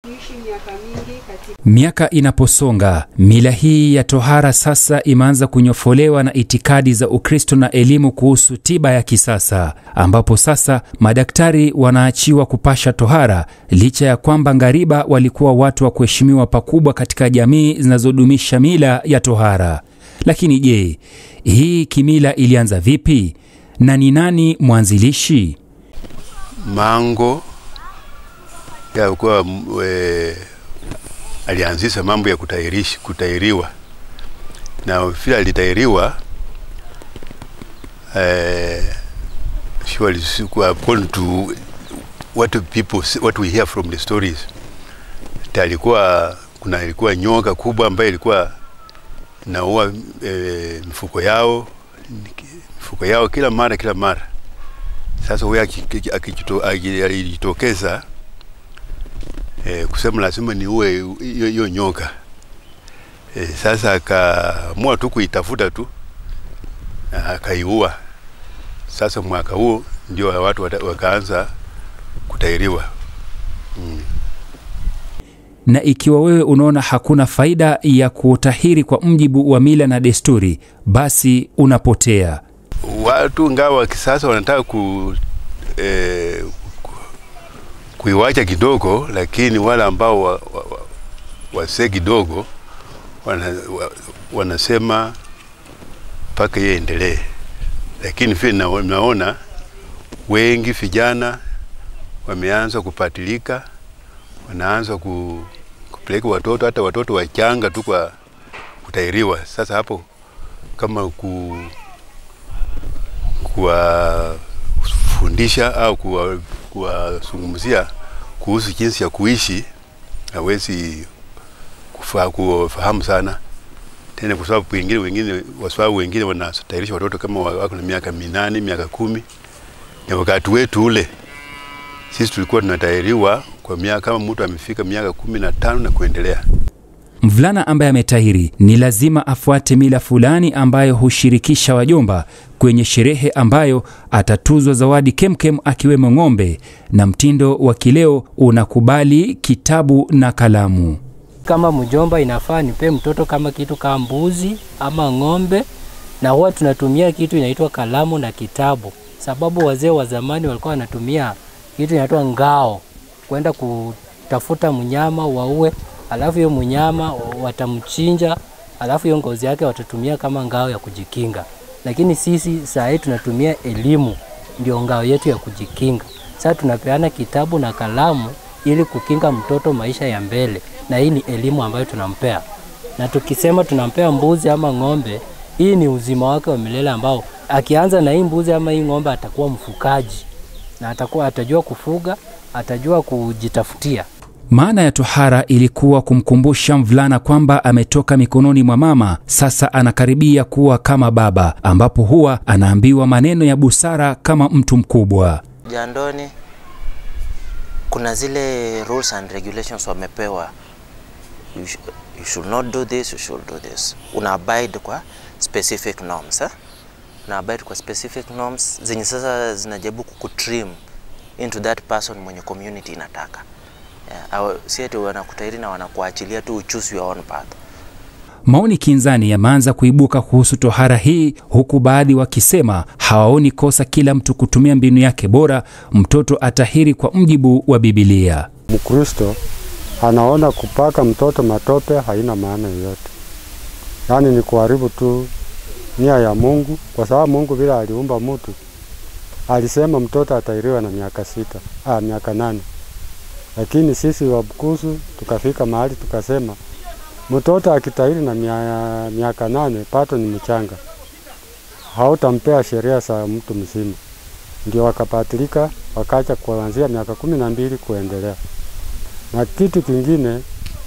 Miaka inaposonga, mila hii ya tohara sasa imeanza kunyofolewa na itikadi za Ukristo na elimu kuhusu tiba ya kisasa, ambapo sasa madaktari wanaachiwa kupasha tohara, licha ya kwamba ngariba walikuwa watu wa kuheshimiwa pakubwa katika jamii zinazodumisha mila ya tohara. Lakini je, hii kimila ilianza vipi na ni nani mwanzilishi? Mango yakuwa alianzisha mambo ya kutairishi, kutairiwa na vile alitairiwa eh, surely according to what people what we hear from the stories alikuwa kuna ilikuwa nyoka kubwa ambayo ilikuwa naua e, mifuko yao mifuko yao kila mara kila mara. Sasa huyo alijitokeza e, kusema lazima niue hiyo nyoka e, sasa akaamua tu kuitafuta tu na akaiua. Sasa mwaka huo ndio watu wakaanza kutairiwa mm. Na ikiwa wewe unaona hakuna faida ya kutahiri kwa mjibu wa mila na desturi, basi unapotea. Watu ngawa wa kisasa wanataka ku, eh, kuiwacha kidogo, lakini wale ambao wa, wa, wa, wase kidogo wana, wa, wanasema mpaka yeye endelee, lakini vile na, naona wengi vijana wameanza kupatilika, wanaanza ku, kupeleka watoto hata watoto wachanga tu kwa kutairiwa. Sasa hapo kama ku kuwafundisha au kuwazungumzia kuhusu jinsi ya kuishi, hawezi kufa, kufahamu sana tena, kwa sababu wengine wengine wasababu wengine wanatayarisha watoto kama wako na miaka minane miaka kumi na wakati wetu ule sisi tulikuwa tunatahiriwa kwa miaka kama mtu amefika miaka kumi na tano na kuendelea. Mvulana ambaye ametahiri ni lazima afuate mila fulani ambayo hushirikisha wajomba kwenye sherehe ambayo atatuzwa zawadi kemkem akiwemo ng'ombe, na mtindo wa kileo unakubali kitabu na kalamu. Kama mjomba, inafaa nipe mtoto kama kitu kama mbuzi ama ng'ombe, na huwa tunatumia kitu inaitwa kalamu na kitabu, sababu wazee wa zamani walikuwa wanatumia kitu inaitwa ngao kwenda kutafuta mnyama waue alafu hiyo mnyama watamchinja, alafu hiyo ngozi yake watatumia kama ngao ya kujikinga. Lakini sisi saa hii tunatumia elimu ndio ngao yetu ya kujikinga. Sasa tunapeana kitabu na kalamu ili kukinga mtoto maisha ya mbele, na hii ni elimu ambayo tunampea. Na tukisema tunampea mbuzi ama ng'ombe, hii ni uzima wake wa milele ambao akianza na hii mbuzi ama hii ng'ombe atakuwa mfukaji na atakuwa atajua kufuga, atajua kujitafutia. Maana ya tohara ilikuwa kumkumbusha mvulana kwamba ametoka mikononi mwa mama, sasa anakaribia kuwa kama baba, ambapo huwa anaambiwa maneno ya busara kama mtu mkubwa. Jandoni kuna zile rules and regulations wamepewa, you, sh you should not do this, you should do this. Una abide kwa specific norms eh? Una abide kwa specific norms zenye sasa zinajaribu kukutrim into that person mwenye community inataka Yeah, si ati wanakutairi na wanakuachilia tu choose your own path. Maoni kinzani yameanza kuibuka kuhusu tohara hii, huku baadhi wakisema hawaoni kosa kila mtu kutumia mbinu yake bora, mtoto atahiri kwa mjibu wa Biblia. Mkristo anaona kupaka mtoto matope haina maana yoyote, yaani ni kuharibu tu nia ya Mungu, kwa sababu Mungu vile aliumba mtu alisema mtoto atahiriwa na miaka sita, ah, miaka nane lakini sisi Wabukusu tukafika mahali tukasema mtoto akitahiri na mia, miaka nane pato ni mchanga, hautampea sheria za mtu mzima. Ndio wakapatilika wakacha kuanzia miaka kumi na mbili kuendelea. Na kitu kingine,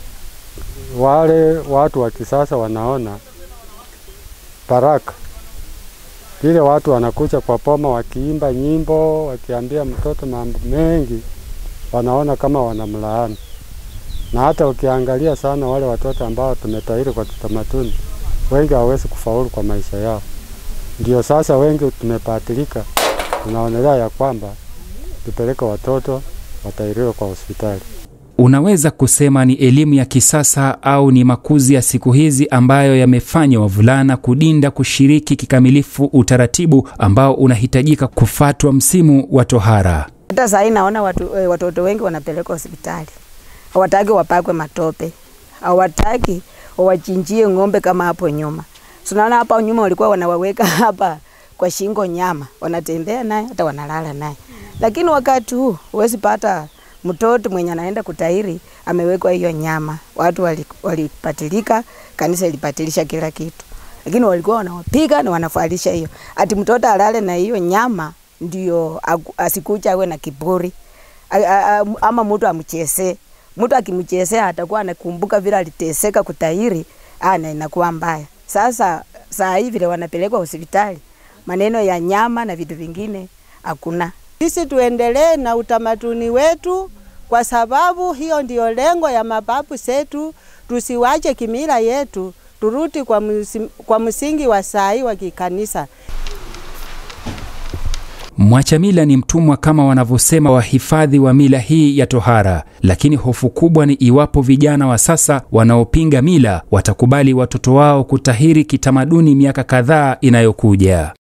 wale watu wa kisasa wanaona baraka vile watu wanakuja kwa poma wakiimba nyimbo wakiambia mtoto mambo mengi wanaona kama wanamlaani, na hata ukiangalia sana wale watoto ambao tumetahiri kwa kitamaduni, wengi hawawezi kufaulu kwa maisha yao. Ndio sasa wengi tumepatilika, tunaonelea ya kwamba tupeleke watoto watahiriwe kwa hospitali. Unaweza kusema ni elimu ya kisasa au ni makuzi ya siku hizi ambayo yamefanya wavulana kudinda kushiriki kikamilifu utaratibu ambao unahitajika kufatwa msimu wa tohara. Hata saa hii naona watu, eh, watoto wengi wanapelekwa hospitali, hawataki wapakwe matope, hawataki wawachinjie ng'ombe kama hapo nyuma. Tunaona hapa nyuma walikuwa wanawaweka hapa kwa shingo nyama, wanatembea naye hata wanalala naye, lakini wakati huu huwezi pata mtoto mwenye anaenda kutairi amewekwa hiyo nyama. Watu wali- walipatilika, kanisa ilipatilisha kila kitu, lakini walikuwa wanawapiga na wanafalisha hiyo, ati mtoto alale na hiyo nyama ndio aku- asikuja awe na kiburi A- a- a- ama mtu amchezee. Mtu akimchezea atakuwa anakumbuka vile aliteseka kutairi, ana inakuwa mbaya. Sasa saa hii vile wanapelekwa hospitali, maneno ya nyama na vitu vingine hakuna. Sisi tuendelee na utamaduni wetu, kwa sababu hiyo ndio lengo ya mababu zetu. Tusiwache kimila yetu, turudi kwa, msi, kwa msingi wa sai wa kikanisa. Mwacha mila ni mtumwa kama wanavyosema wahifadhi wa mila hii ya tohara, lakini hofu kubwa ni iwapo vijana wa sasa wanaopinga mila watakubali watoto wao kutahiri kitamaduni miaka kadhaa inayokuja.